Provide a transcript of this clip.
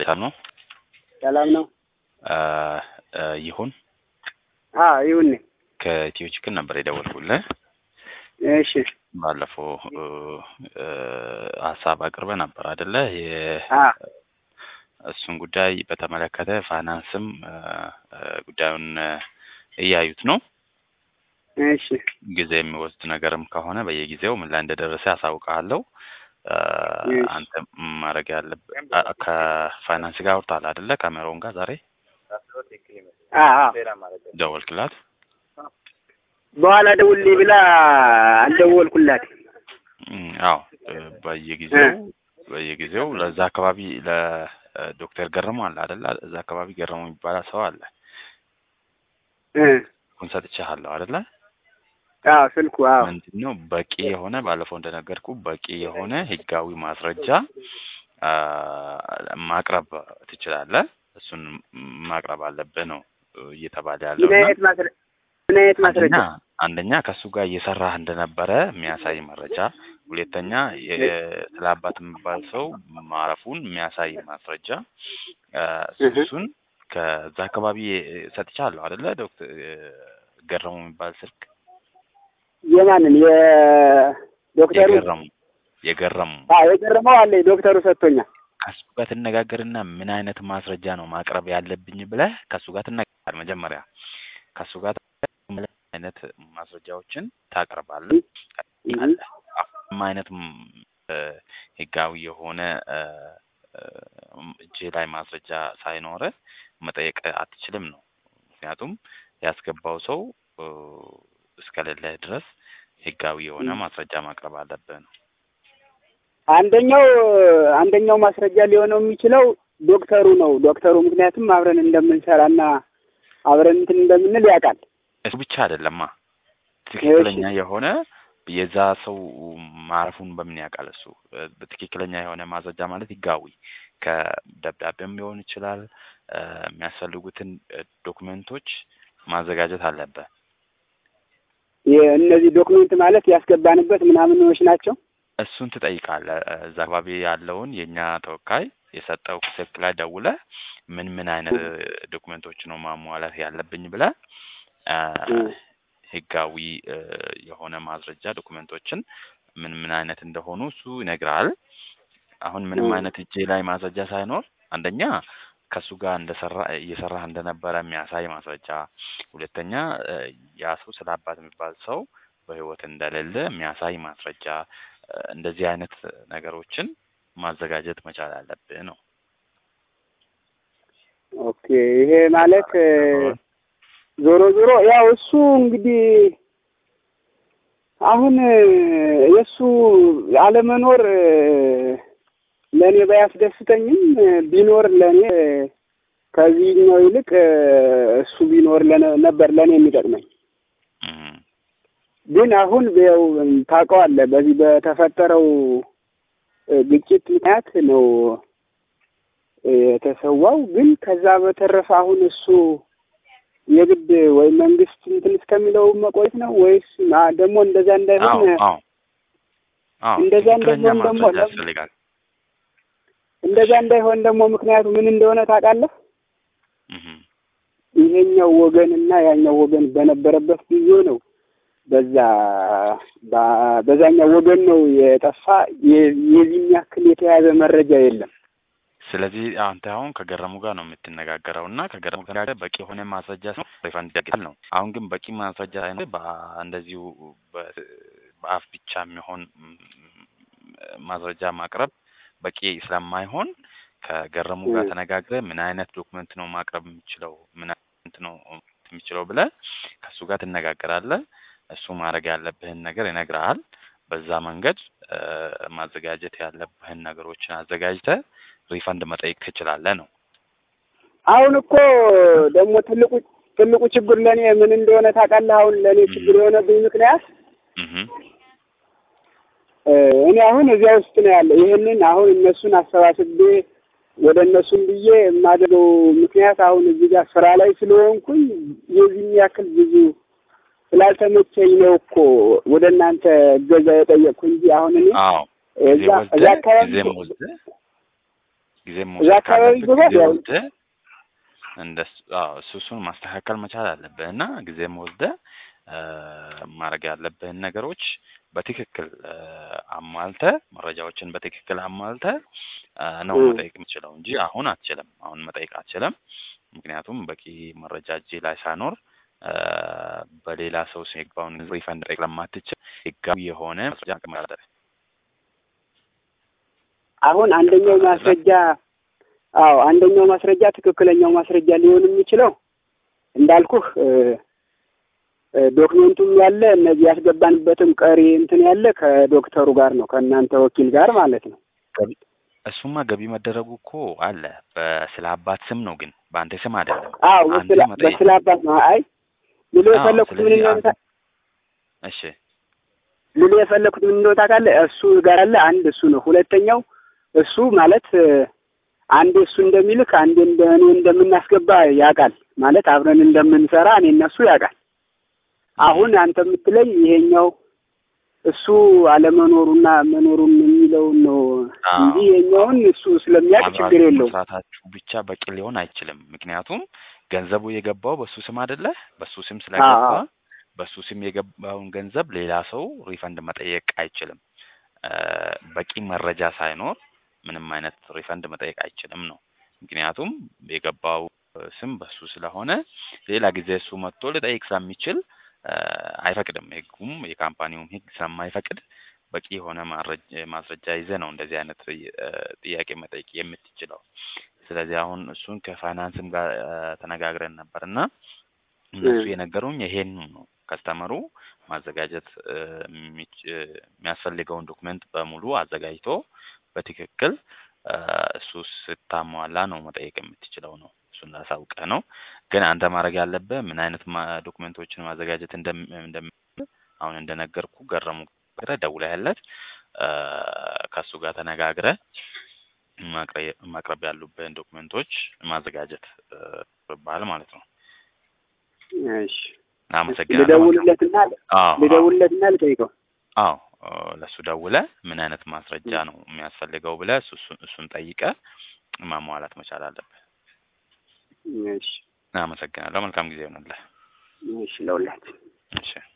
ሰላም ነው? ሰላም ነው። ይሁን አዎ ይሁን ነኝ። ከኢትዮ ችግር ነበር የደወልኩልህ። እሺ ባለፈው ሀሳብ አቅርበ ነበር አይደለ? አ እሱን ጉዳይ በተመለከተ ፋይናንስም ጉዳዩን እያዩት ነው። እሺ ጊዜ የሚወስድ ነገርም ከሆነ በየጊዜው ምን ላይ እንደደረሰ ያሳውቃለሁ። አንተ ማድረግ ያለብህ ከፋይናንስ ጋር አውርተሃል አይደለ? ከሜሮን ጋር ዛሬ አ አ ደወልክላት? በኋላ ደውልልኝ ብላ አልደወልኩላት። እም፣ አዎ በየጊዜው በየጊዜው ለዛ አካባቢ ለዶክተር ገረመው አለ አይደለ? እዛ አካባቢ ገረመው የሚባል ሰው አለ። እ ኩን ሰጥቼሃለሁ አይደለ? አዎ ስልኩ አዎ ምንድን ነው በቂ የሆነ ባለፈው እንደነገርኩ በቂ የሆነ ህጋዊ ማስረጃ አ፣ ማቅረብ ትችላለህ። እሱን ማቅረብ አለብህ ነው እየተባለ ያለው ምን አይነት ማስረ ምን አይነት ማስረጃ? አንደኛ አንደኛ ከእሱ ጋር እየሰራህ እንደነበረ የሚያሳይ መረጃ፣ ሁለተኛ የ- ስለ አባት የሚባል ሰው ማረፉን የሚያሳይ ማስረጃ አ፣ እህ። እሱን ከዛ አካባቢ ሰጥቻለሁ አይደለ? ዶክተር ገረሙ የሚባል ስልክ የማንን የዶክተሩ? የገረሙ የገረሙ አዎ የገረመው አለኝ ዶክተሩ ሰጥቶኛል። ከሱ ጋር ትነጋገርና ምን አይነት ማስረጃ ነው ማቅረብ ያለብኝ ብለህ ከሱ ጋር ትነጋገር። መጀመሪያ ከሱ ጋር ምን አይነት ማስረጃዎችን ታቀርባለህ? እህ። ምን አይነት ም፣ እ፣ ህጋዊ የሆነ እ፣ እ፣ እጅ ላይ ማስረጃ ሳይኖረ መጠየቅ አትችልም ነው። ምክንያቱም ያስገባው ሰው እ፣ እስከሌለህ ድረስ ህጋዊ የሆነ ማስረጃ ማቅረብ አለብህ ነው። አንደኛው አንደኛው ማስረጃ ሊሆነው የሚችለው ዶክተሩ ነው። ዶክተሩ ምክንያቱም አብረን እንደምንሰራና አብረን እንትን እንደምንል ያውቃል። እሱ ብቻ አይደለማ ትክክለኛ የሆነ የዛ ሰው ማረፉን በምን ያውቃል? እሱ እ፣ በትክክለኛ የሆነ ማስረጃ ማለት ህጋዊ ከደብዳቤም ሊሆን ይችላል። እ፣ የሚያስፈልጉትን እ፣ ዶክመንቶች ማዘጋጀት አለበት። የእነዚህ ዶክመንት ማለት ያስገባንበት ምናምኖች ናቸው። እሱን ትጠይቃለህ። እ፣ እዛ አካባቢ ያለውን የእኛ ተወካይ የሰጠው ስልክ ላይ ደውለህ ምን ምን አይነት እ፣ ዶክመንቶች ነው ማሟላት ያለብኝ ብለህ እ፣ እም። ህጋዊ እ፣ የሆነ ማስረጃ ዶክመንቶችን ምን ምን አይነት እንደሆኑ እሱ ይነግራል። አሁን ምንም እም። አይነት እጄ ላይ ማስረጃ ሳይኖር አንደኛ ከእሱ ጋር እንደሰራ እየሰራህ እንደነበረ የሚያሳይ ማስረጃ፣ ሁለተኛ እ፣ ያ ሰው ስለ አባት የሚባል ሰው በህይወት እንደሌለ የሚያሳይ ማስረጃ እ፣ እንደዚህ አይነት ነገሮችን ማዘጋጀት መቻል አለብህ ነው። ኦኬ ይሄ ማለት እ፣ ዞሮ ዞሮ ያው እሱ እንግዲህ አሁን እ፣ የእሱ አለመኖር እ፣ ለእኔ ባያስደስተኝም እ፣ ቢኖር ለእኔ እ፣ ከዚህኛው ይልቅ እ፣ እሱ ቢኖር ለነ- ነበር ለእኔ የሚጠቅመኝ። እም፣ ግን አሁን ያው ታውቀዋለህ በዚህ በተፈጠረው እ፣ ግጭት ምክንያት ነው እ፣ የተሰዋው። ግን ከዛ በተረፈ አሁን እሱ የግድ ወይ መንግስት እንትን እስከሚለው መቆየት ነው ወይስ ማ- ደግሞ እንደዛ አዎ እንዳይሆን አዎ አዎ እንደዛ ትክክለኛ እንደሆን ደግሞ ማስረጃ ለም- ያስፈልጋል። እንደዛ እንዳይሆን ደግሞ ምክንያቱ ምን እንደሆነ ታውቃለህ? እም፣ ይሄኛው ወገንና ያኛው ወገን በነበረበት ጊዜ ነው በዛ ባ- በዛኛው ወገን ነው የጠፋ የ- የዚህን ያክል የተያዘ መረጃ የለም። ስለዚህ አንተ አሁን ከገረሙ ጋር ነው የምትነጋገረው እና ከገረሙ ጋር በቂ የሆነ ማስረጃ ነው ሪፋንድ ይደረጋል ነው። አሁን ግን በቂ ማስረጃ ሳይኖር በ- እንደዚሁ በ- በአፍ ብቻ የሚሆን ም፣ ማስረጃ ማቅረብ በቂ ስለማይሆን ከገረሙ ጋር እ። ተነጋግረ ምን አይነት ዶክመንት ነው ማቅረብ የሚችለው ምን አይነት ነው የሚችለው ብለህ ከእሱ ጋር ትነጋገራለህ። እሱ ማድረግ ያለብህን ነገር ይነግርሃል። በዛ መንገድ እ፣ ማዘጋጀት ያለብህን ነገሮችን አዘጋጅተህ ሪፈንድ መጠየቅ ትችላለህ ነው። አሁን እኮ ደግሞ ትልቁ ትልቁ ችግር ለእኔ ምን እንደሆነ ታውቃለህ? አሁን ለእኔ ችግር የሆነብኝ ምክንያት እህ እ፣ እኔ አሁን እዚያ ውስጥ ነው ያለው። ይህንን አሁን እነሱን አሰባስቤ ወደ እነሱም ብዬ የማደርገው ምክንያት አሁን እዚህ ጋር ስራ ላይ ስለሆንኩኝ የዚህን ያክል ብዙ ስላልተመቸኝ ነው እኮ ወደ እናንተ እገዛ የጠየቅኩ እንጂ አሁን እኔ አዎ እዛ ጊዜ እዛ ወስደህ አካባቢ ጊዜም ወስደህ ጊዜ እዛ መውሰድ አካባቢ ካለብህ ይገባል ጊዜ ያው ወስደህ እንደ እሱ እሱን ማስተካከል መቻል አለብህ እና ጊዜም ወስደህ እ፣ ማድረግ ያለብህን ነገሮች በትክክል እ፣ አሟልተህ መረጃዎችን በትክክል አሟልተህ እ፣ ነው እ፣ መጠየቅ የምችለው እንጂ አሁን አትችልም። አሁን መጠየቅ አትችልም። ምክንያቱም በቂ መረጃ እጄ ላይ ሳይኖር እ፣ በሌላ ሰው ስም የገባውን ሪፈንድ መጠየቅ ለማትችል ህጋዊ የሆነ ማስረጃ መቀመጥ አለብህ አሁን አንደኛው ገባህ አይደለ? ማስረጃ አዎ አንደኛው ማስረጃ ትክክለኛው ማስረጃ ሊሆን የሚችለው እንዳልኩህ እ፣ እ፣ ዶክሜንቱም ያለ እነዚህ ያስገባንበትም ቀሪ እንትን ያለ ከዶክተሩ ጋር ነው ከእናንተ ወኪል ጋር ማለት ነው። ገቢ እሱማ ገቢ መደረጉ እኮ አለ። በስለ አባት ስም ነው ግን በአንተ ስም አይደለም። አዎ አንተ በስላ መጠየቅ በስላ አባት ነው። አይ ልሎ አዎ። የፈለኩት ምን ስለዚህ እንደሆነ አንተ ታ- እሺ ልሎ የፈለኩት ምን እንደሆነ ታውቃለህ? እሱ ጋር አለ አንድ እሱ ነው። ሁለተኛው እሱ ማለት እ፣ አንዴ እሱ እንደሚልክ አንዴ እንደ እኔ እንደምናስገባ ያውቃል። ማለት አብረን እንደምንሰራ እኔ እነሱ ያውቃል። አሁን አንተ የምትለኝ ይሄኛው እሱ አለመኖሩና መኖሩን የሚለውን ነው አዎ እንጂ ይሄኛውን እሱ ስለሚያውቅ ችግር አብራችሁ የለውም። መስራታችሁ ብቻ በቂ ሊሆን አይችልም። ምክንያቱም ገንዘቡ የገባው በሱ ስም አይደለ? በሱ ስም አዎ ስለገባ አዎ በሱ ስም የገባውን ገንዘብ ሌላ ሰው ሪፈንድ መጠየቅ አይችልም። እ፣ በቂ መረጃ ሳይኖር ምንም አይነት ሪፈንድ መጠየቅ አይችልም ነው። ምክንያቱም የገባው እ፣ ስም በሱ ስለሆነ ሌላ ጊዜ እሱ መጥቶ ሊጠይቅ ስለሚችል እ፣ አይፈቅድም። ህጉም የካምፓኒውም ህግ ስለማይፈቅድ በቂ የሆነ ማረጅ- ማስረጃ ይዘህ ነው እንደዚህ አይነት እ፣ ጥያቄ መጠየቅ የምትችለው። ስለዚህ አሁን እሱን ከፋይናንስም ጋር እ፣ ተነጋግረን ነበር እና እነሱ እ፣ የነገሩኝ ይሄን ነው። ከስተመሩ ማዘጋጀት እ፣ የሚች- እ፣ የሚያስፈልገውን ዶክመንት በሙሉ አዘጋጅቶ በትክክል እ፣ እሱ ስታሟላ ነው መጠየቅ የምትችለው ነው። እሱን ላሳውቅህ ነው። ግን አንተ ማድረግ ያለብህ ምን አይነት ማ- ዶክመንቶችን ማዘጋጀት እንደም እንደም አሁን እንደነገርኩ ገረሙ ጋር ደውለህለት እ፣ ከእሱ ጋር ተነጋግረህ ማቅረ- ማቅረብ ያሉብህን ዶክመንቶች ማዘጋጀት እ፣ ይባል ማለት ነው። እሺ አመሰግናለሁ። መልካም ልደውልለትና አዎ አዎ ልደውልለትና ልጠይቀው። አዎ እ፣ ለእሱ ደውለህ ምን አይነት ማስረጃ ነው የሚያስፈልገው ብለህ እሱ እሱን እሱን ጠይቀህ ማሟላት መቻል አለብህ። እሺ አመሰግናለሁ። መልካም ጊዜ ይሆንልህ። እሺ ለሁላችን እሺ